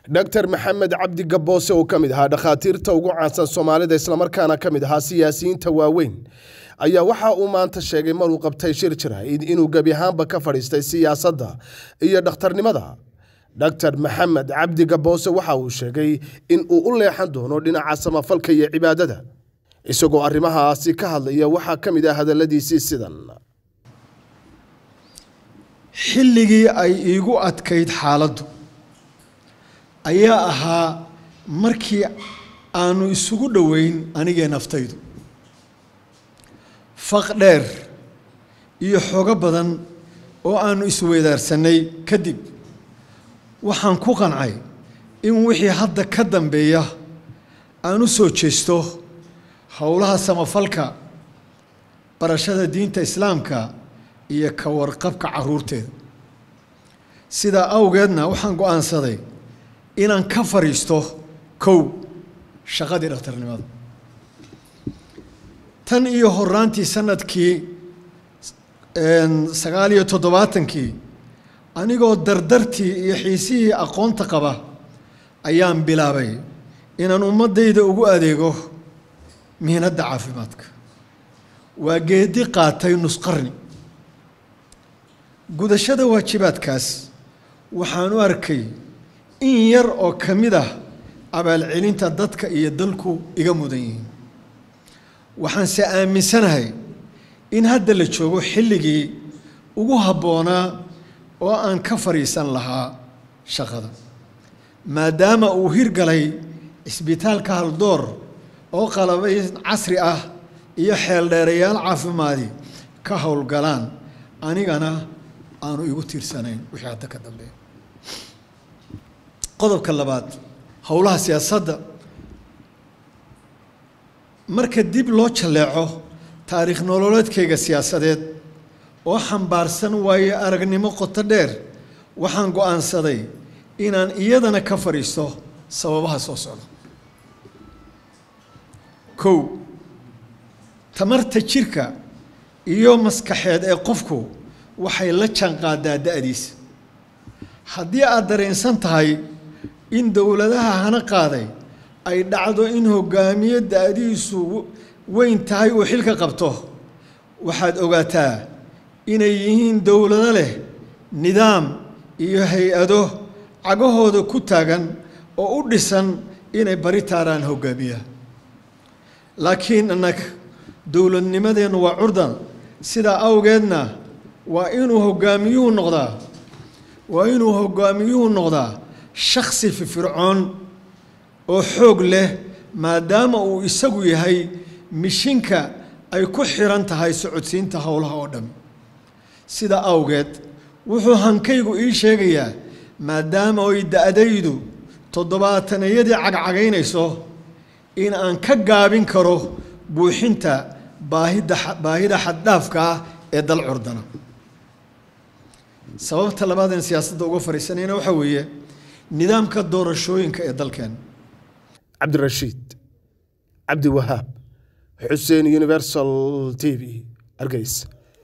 dr maxamed cabdi gaboose oo ka mid ahaa dhakhaatiirta ugu caansan soomaalida islamarkaana ka mid ahaa siyaasiyiinta waaweyn ayaa waxa uu maanta sheegay maruu qabtay shir jirayd inuu gebi ahaanba ka fadhiistay siyaasadda iyo dhakhtarnimada dr maxamed cabdi gaboose waxa uu sheegay in uu u leexan doono dhinaca samafalka iyo cibaadada isagoo arrimahaasi ka hadlaya waxaa ka mid ah hadalladiisii sidan xilligii ay iigu adkayd xaaladdu ayaa ahaa markii aanu isugu dhoweyn anigee naftaydu faq dheer iyo xogo badan oo aanu isweydaarsanay kadib waxaan ku qancay in wixii hadda ka dambeeya aan u soo jeesto howlaha samafalka barashada diinta islaamka iyo ka warqabka caruurteeda sidaa awgeedna waxaan go-aansaday inaan ka fadhiisto kow shaqadii dhakhtarnimada tan iyo horaantii sanadkii sagaal iyo toddobaatankii anigoo dardartii iyo xiisihii aqoonta qaba ayaan bilaabay inaan ummaddayda ugu adeego mihnadda caafimaadka waa geedi qaatay nusqarni gudashada waajibaadkaas waxaan u arkay in yar oo ka mid ah abaalcelinta dadka iyo dalku iga mudan yihiin waxaanse aaminsanahay in hadda la joogo xilligii ugu habboonaa oo aan ka fadhiisan lahaa shaqada maadaama uu hirgalay cisbitaalka haldoor oo qalabay casri ah iyo xeeldheerayaal caafimaadi ka howlgalaan anigana aanu igu tiirsanayn wixii hadda ka dambeeya qodobka labaad howlaha siyaasadda marka dib loo jalleeco taariikh nololeedkayga siyaasadeed oo xambaarsan waayo aragnimo qoto dheer waxaan go-aansaday inaan iyadana ka fadhiisto sababaha soo socda kow tamarta jirka iyo maskaxeed ee qofku waxay la jaanqaadaa da-diisa haddii aad dareensan tahay in dowladaha hana qaaday ay dhacdo in hogaamiye da-diisu weyn tahay uu xilka qabto waxaad ogaataa inay yihiin dowlado leh nidaam iyo hay-ado cagahooda ku taagan oo u dhisan inay bari taaraan hogaamiya laakiin annaga dowladnimadeennu waa curdan sidaa awgeedna waa inuu hogaamiyuhu noqdaa waa inuu hogaamiyuhu noqdaa shaksi firfircoon oo xoog leh maadaama uu isagu yahay mishinka ay ku xiran tahay socodsiinta howlaha oo dhan sidaa awgeed wuxuu hankaygu ii sheegayaa maadaama ay da-daydu toddobaatanayadii cagcagaynayso in aan ka gaabin karo buuxinta baahida baahida xaddhaafka ah ee dal curdana sababta labaadeen siyaasadda uga fadhiisanayna waxaa weeye nidaamka doorashooyinka ee dalkeen cabdirashiid cabdi wahaab xuseen universal t v hargeysa